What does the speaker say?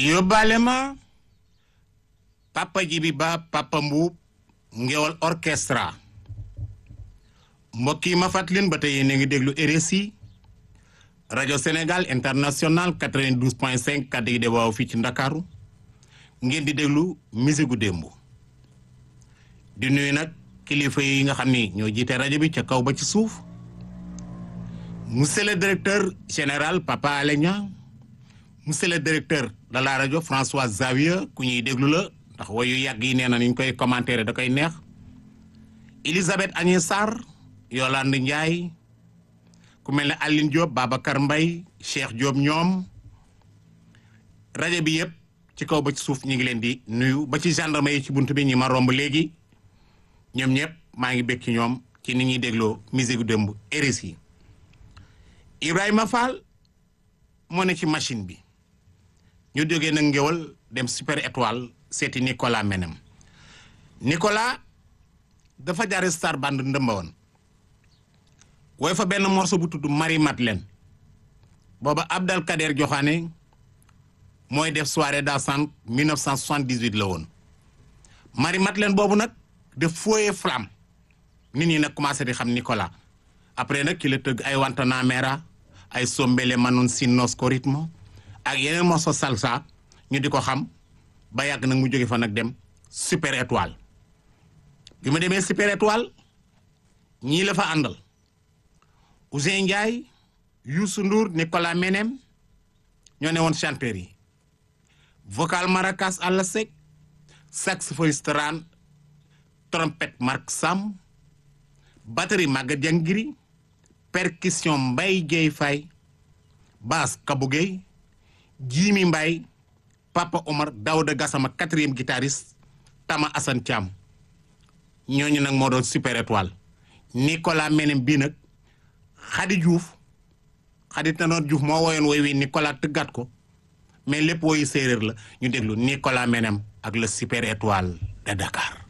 yóbbaale ma papa jibi ba papa mbuub ngewal orchestra mbokk yi ma fàttalin ba tey yéen a ngi déglu RSI rajo Sénégal international 92 point 5 kàddu gi de waaw fii ci Ndakaaru ngeen di déglu musique gu démb di nuyu nag kilifa yi nga xam ni ñoo jiite rajo bi ca kaw ba ci suuf monsieur le directeur général Papa Alé Niang monsieur le directeur de la rajo François Xavier ku ñuy déglu la ndax wayu yàgg yi nee na ni ñu koy commentaire da koy neex Elisabeth Agnès Sarr Yolande Ndiaye ku mel ne Aline Diop Babacar Mbaye Cheikh Diop ñoom rajo bi yëpp ci kaw ba ci suuf ñu ngi leen di nuyu ba ci gendarme yi ci bunt bi ñi ma romb léegi ñoom ñëpp maa ngi bekk ci ñoom ci ni ñuy dégloo musique démb RSI Ibrahima Fall moo ne ci machine bi ñu jógee nag ngéwal dem super étoile seeti Nicolas Menem Nicolas dafa jaare star band ndëmba woon wooy fa benn morceau bu tudd Marie Madeleine booba Abdal Kader Joxaane mooy def soirée dansante 1978 la woon Marie Madeleine boobu nag def fooyee flamme nit ñi nag commencé di xam Nicolas après nag ki la tëgg ay wantana mera ay sombele manon sinnos ko rythme ak yeneen morceau salsa ñu di ko xam ba yàgg nag mu jóge fa nag dem super étoile bi ma demee super étoile ñii la fa àndal Ousseyn Ndiaye Youssou Ndour Nicolas Menem ñoo ne woon chanteur yi vocal maracas àlla sec saxophoniste ran trompette Marc Sam batterie Maguette Diangiri percussion Mbaye Dieye Faye basse Kabou Gueye Jimi Mbaye Papa Omar Daouda Gassama quatrième guitariste Tama Assane Thiam ñooñu nag moo doon super étoile Nicolas Menem bii nag Khady Diouf Khady Tanor Diouf moo woyoon woy wi Nicolas tëggat ko mais lépp woyu séeréer la ñu déglu Nicolas Menem ak le super étoile de Dakar